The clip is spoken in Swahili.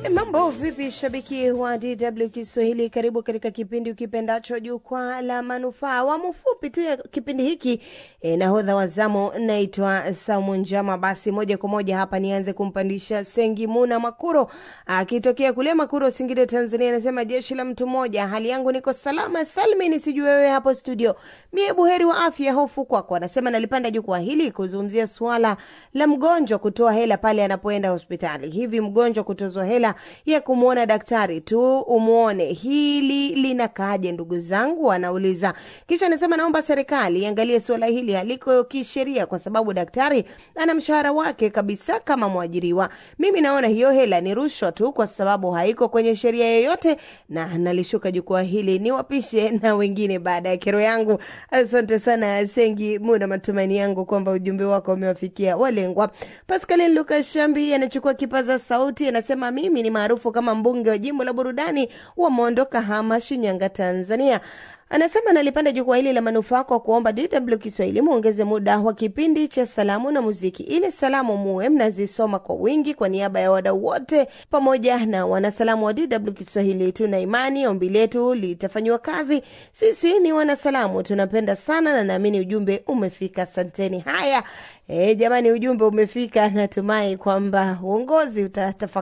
Mambo vipi, shabiki wa DW Kiswahili? Karibu katika kipindi ukipendacho jukwaa la manufaa. Awamu fupi tu ya kipindi hiki e, nahodha wa zamu naitwa Saumu Njama. Basi moja kwa moja hapa nianze kumpandisha Sengi Muna Makuro akitokea kule Makuro, Singida, Tanzania. Anasema jeshi la mtu mmoja, hali yangu niko salama salmini, sijui wewe hapo studio. Mie buheri wa afya, hofu kwako. Anasema nalipanda jukwaa hili kuzungumzia suala la mgonjwa kutoa hela pale anapoenda hospitali. Hivi mgonjwa kutozwa hela ya kumwona daktari tu umwone, hili linakaaje ndugu zangu? Anauliza. Kisha anasema naomba serikali iangalie suala hili haliko kisheria, kwa sababu daktari ana mshahara wake kabisa kama mwajiriwa. Mimi naona hiyo hela ni rushwa tu, kwa sababu haiko kwenye sheria yoyote, na nalishuka jukwaa hili niwapishe na wengine baada ya kero yangu. Asante sana Sengi Muda, matumaini yangu kwamba ujumbe wako umewafikia walengwa. Pascaline Lucas Shambi anachukua kipaza sauti, anasema mimi ni maarufu kama mbunge wa jimbo la burudani wa Mondo, Kahama, Shinyanga, Tanzania. Anasema nalipanda jukwaa hili la manufaa kwa kuomba DW Kiswahili muongeze muda wa kipindi cha salamu na muziki, ili salamu muwe mnazisoma kwa wingi. Kwa niaba ya wadau wote pamoja na wanasalamu wa DW Kiswahili, tuna imani ombi letu litafanyiwa kazi. Sisi ni wanasalamu, tunapenda sana na naamini ujumbe umefika. Asanteni. Haya, e, jamani, ujumbe umefika. Natumai kwamba uongozi utatafakari